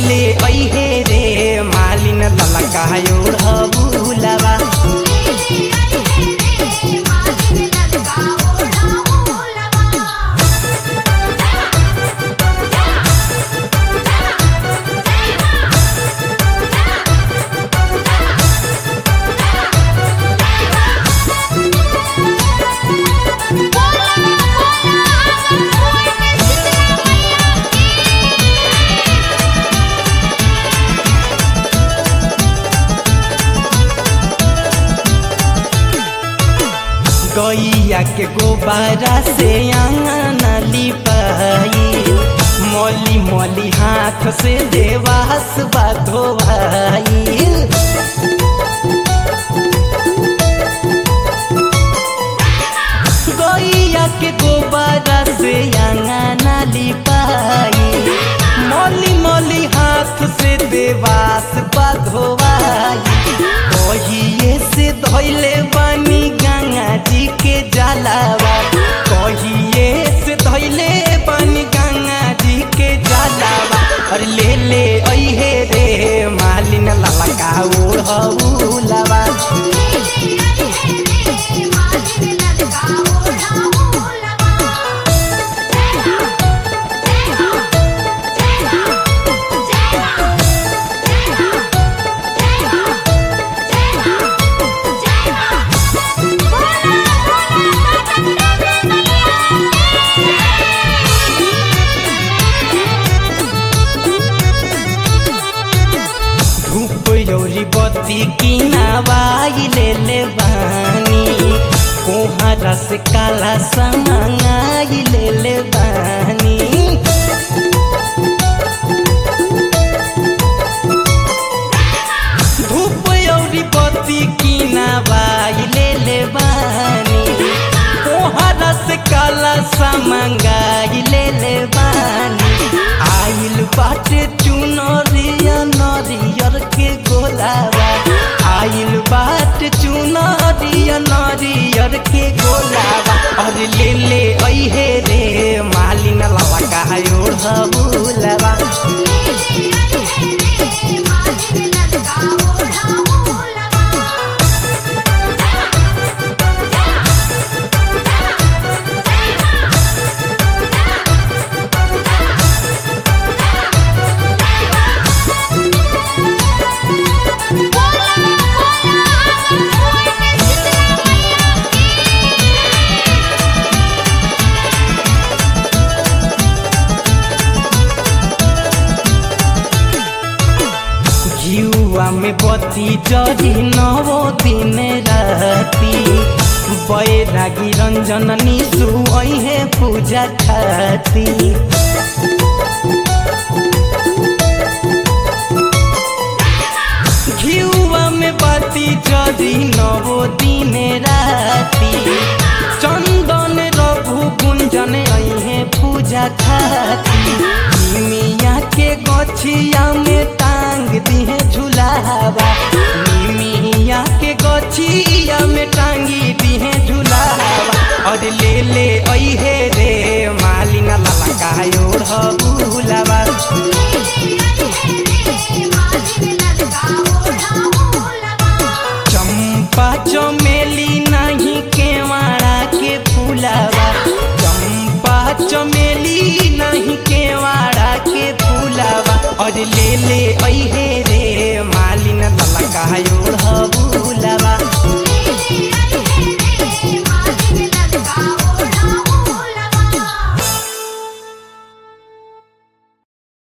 ले ऐहे रे मालिन ललकायो ढबुलवा गैया के गोबारा से आंगन लिपाई मोली मोली हाथ से देवास धोवाई गैया के गोबारा से आंगन लिपाई मोली मोली हाथ से देवास धोवाई कहिए से धैले बानी गंगा जी के जलावा कहिए से धैले बानी गंगा जी के जलावा अरे ले ले ऐहे रे मालिन ललका ओढ़ौलवा धूप यौरी बत्ती किनावाई ले ले बानी कोहरा से काला समाई ले ले बानी धूप यौरी बत्ती किनावाई ले ले बानी कोहरा से काला समंगाई ले ले बानी आइल बाटे चुनरिया नरियर के गोलावा आइल बाटे चुनरिया नरियर के गोलावा अरे ले ले ऐहे रे मालिन लवा कायो ढबुलवा घिउआ में बत्ती जरी नवो दिन राती बैरागी रंजन निशु ऐहे पूजा खाती घिउआ में बत्ती जरी नवो दिन राती चंदन रघु कुंजन ऐहे पूजा खाती मिया के गछिया में टांग दिहे झुलावा मिया के गछिया में टांगी दिहे झुलावा और ले ले ऐहे रे मालिना ललकायो ढबुलवा चंपा चमेली नहीं केवाड़ा के फूलावा चंपा चमेली नहीं केवाड़ा के फूलावा और ले ले ऐहे रे